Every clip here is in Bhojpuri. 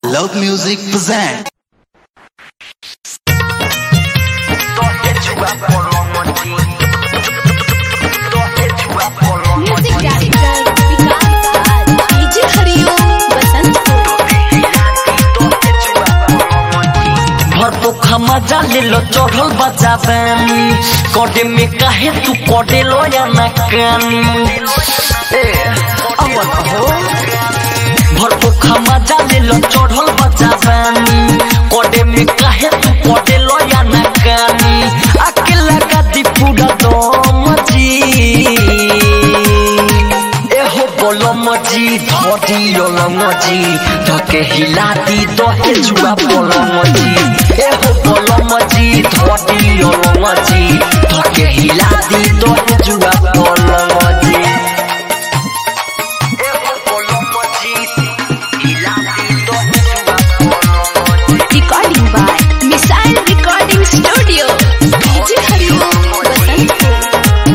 Love Music present. Music director Vikas Raj DJ Hariom Basantpur भर पोखा मजा ले लो चढ़ल बजा बानी कटे में काहे तू कटे लो या ना कानी ए अवन हो भर पोखा मजा ले लो चढ़ल बजा बानी कटे में काहे तू कटे लो या ना कानी अकेला का दी पूरा दो मजी एहो बोलो मजी धोती योलो मजी धके हिलाती दोहे जुआ बोलो मजी एहो बोलो मजी धोती योलो मजी धके हिलाती दोहे जुआ बोलो मजी एहो बोलो मजी हिलाती दोहे जुआ बोलो मजी recording by missile recording studio DJ Hariom Basantpur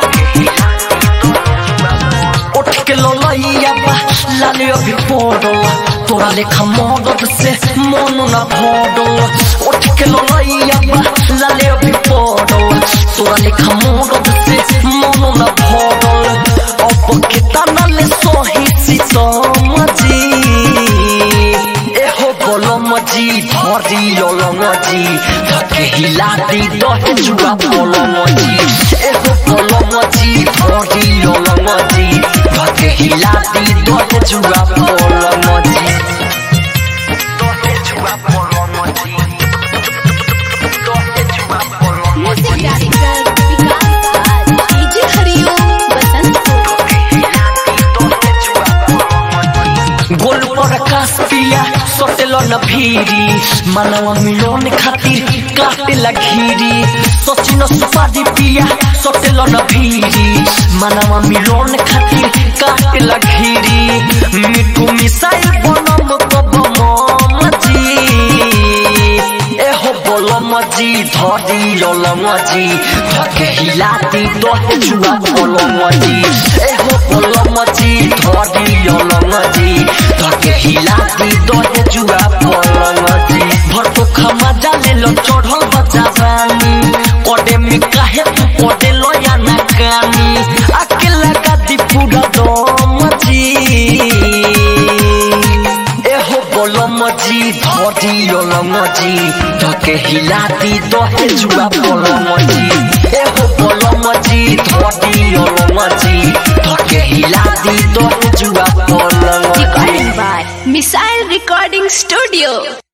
उठ के ललैया बा लाले अभी पड़ल तोरा लेखा मदद से मन न भरल उठ के ललैया बा लाले अभी पड़ल तोरा लेखा मदद से मन न भरल अब के तनले सही सीतमजी एहो बोलो मजी धरी लोलो मजी धके हिलाती दहे जुआ बोलो मजी एहो बोलो मजी धरी लोलो मजी धके हिलाती दहे जुआ बोलो मजी दहे जुआ बोलो मजी दहे जुआ बोलो music director Vikas Raj DJ Hariom Basantpur गोल पर आकाश पिया सोटेलो न भीरी मनवा मिलोन खातिर काटे लघीरी सोचिनो सुपारी पिया सोटेलो न भीरी मनवा मिलोन खातिर काटे लघीरी मिठू मिसाइल बनम कब मजी एहो बोलो मजी धरी लोलो मजी धके हिलाती दोहे जुआ बोलो मजी एहो बोलो मजी धरी लोलो मजी धके हिलाती दोहे जुआ बोलो मजी भर पोखा मजा ले लो चढ़ल बजा बानी कोडे में काहे तू कोडे लो या ना कानी अकेला का दी पूरा दो मजी एहो बोलो मजी धरी लोलो मजी धके हिलाती दोहे जुआ बोलो मजी एहो बोलो मजी धरी लोलो मजी धके हिलाती दोहे जुआ बोलो मजी recording by missile recording studio